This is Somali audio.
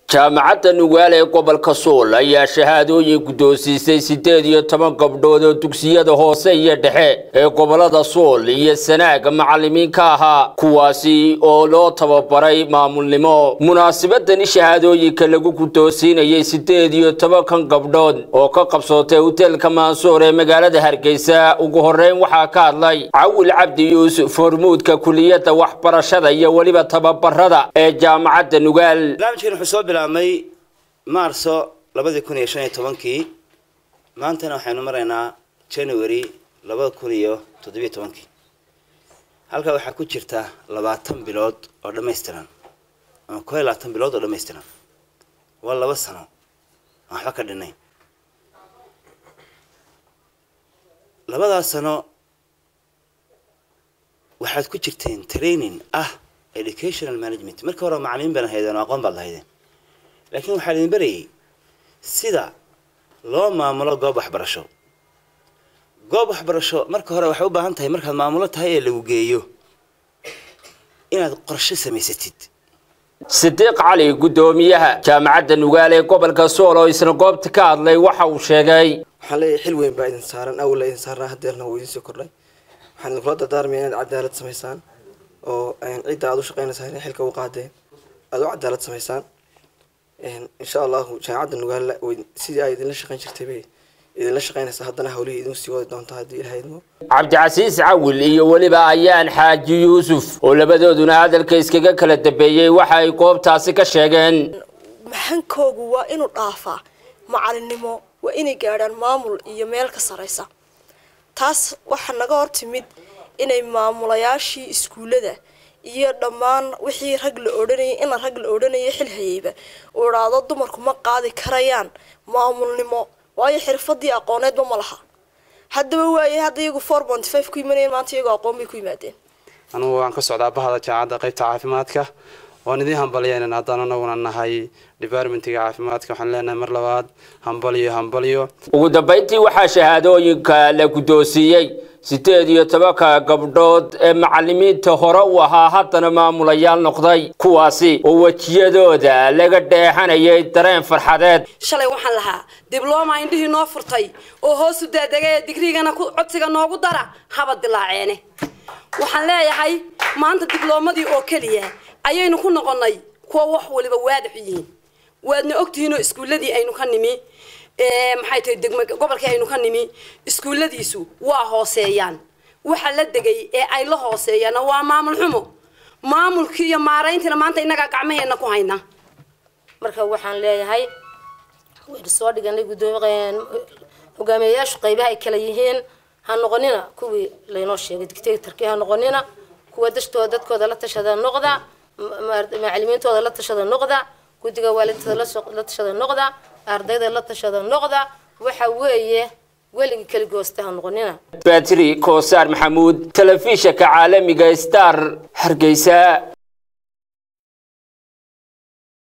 jaamacadda nugaal ee gobolka sool ayaa shahaadooyin guddoonsiisay siddeed iyo toban gabdhood oo dugsiyada hoose iyo dhexe ee gobolada sool iyo sanaaga macallimiin ka ahaa kuwaasi oo loo tababaray maamulnimo munaasabadani shahaadooyinka lagu guddoonsiinayay siddeed iyo tobankan gabdhood oo ka qabsootay hoteelka maansuur ee magaalada hargeysa ugu horreyn waxaa ka hadlay cawil cabdi yuusuf hormuudka kuliyadda waxbarashada iyo weliba tababarada ee jaamacadda nugaal barnaamijkan wuxuu soo bilaabmay maarso labadii kun iyo shan iyo tobankii maantana waxaynu maraynaa january labada kun iyo toddobiyo tobankii halkaa waxaa ku jirta labaatan bilood oo dhammaystiran ama koo iyo labaatan bilood oo dhammaystiran waa laba sano aan waxba ka dhinayn labadaas sano waxaad ku jirteen training ah educational management markii hore macalimiin baan haydeen oo aqoon baad lahaydeen laakiin waxaa idin barayay sida loo maamulo goob waxbarasho goob waxbarasho marka hore waxay u baahan tahay markaad maamulo tahay ee lagu geeyo inaad qorshe samaysatid sidiiq cali guddoomiyaha jaamacadda nugaal ee gobolka sool oo isna goobta ka hadlay waxa uu sheegay waxaan leeyahay xil weyn baa idin saaran awalla idin saarnaa hadeerna wuu idin soo kordhay waxaan idinkula dardaarmaya inaad cadaalad samaysaan oo cidda aad u shaqaynaysaa inay xilka u qaadeen aada u cadaalad samaysaan insha allahu jaamacadda nugaalla sidii ay idinla shaqayn jirtay bay idinla shaqaynaysaa haddana hawlihii idin sii wadi doontaa haddii ilaha idmo cabdicasiis cawil iyo weliba ayaan xaaji yuusuf oo labadooduna hadalka iskaga kala dambeeyey waxa ay goobtaasi ka sheegeen maxankoogu waa inuu dhaafaa macalinimo waa inay gaadhaan maamul iyo meel ka saraysa taas waxaa naga hor timid inay maamulayaashii iskuullada iyo dhammaan wixii rag la odhanayay ina rag la odhanayay xil hayeyba uu idhaahdo dumarku ma qaadi karayaan maamulnimo waayo xirfadii aqooneedba ma laha haddaba waaye hadda iyagu four point five ku imanayeen maanta iyagoo aqoon bay ku yimaadeen anugu waan ka socdaa bahda jaamacadda qaybta caafimaadka waan idiin hambalyaynana haddaan anaguna nahay departmentiga caafimaadka waxaan leenahay mar labaad hambalyo hambalyo ugu dambayntii waxaa shahaadooyinka la guddoonsiiyey siddeed iyo tobanka gabdhood ee macallimiinta hore u ahaa haddana maamulayaal noqday kuwaasi oo wejiyadooda laga dheexanayay dareen farxadeed shalay waxaan lahaa diblooma indhihii noo furtay oo hoosu daadegay digrigana codsiga noogu dara haba dilaaceene waxaan leeyahay maanta dibloomadii oo keliya ayaynu ku noqonnay kuwa wax waliba waadax yihiin waadna ogtihiinoo iskuulladii aynu ka nimi maxay tahay degma gobolkii aynu ka nimi iskuulladiisu waa hooseeyaan waxa la degay ee ay la hooseeyaana waa maamul xumo maamulkii iyo maarayntiina maanta innagaa gacmaheena ku hayna marka waxaan leeyahay waynu soo dhiganay guddoomi hogaamiyayaashu qaybaha ay kala yihiin ha noqonina kuwii laynoo sheegay dictatorkii ha noqonina kuwa dashtooda dadkooda la tashada noqda macalimiintooda la tashada noqda guddiga waalidada la tashada noqda ardayda la tashada noqda waxa weeye weligii keligoosta ha noqonina batri koosaar maxamuud telefishanka caalamiga star hargeysa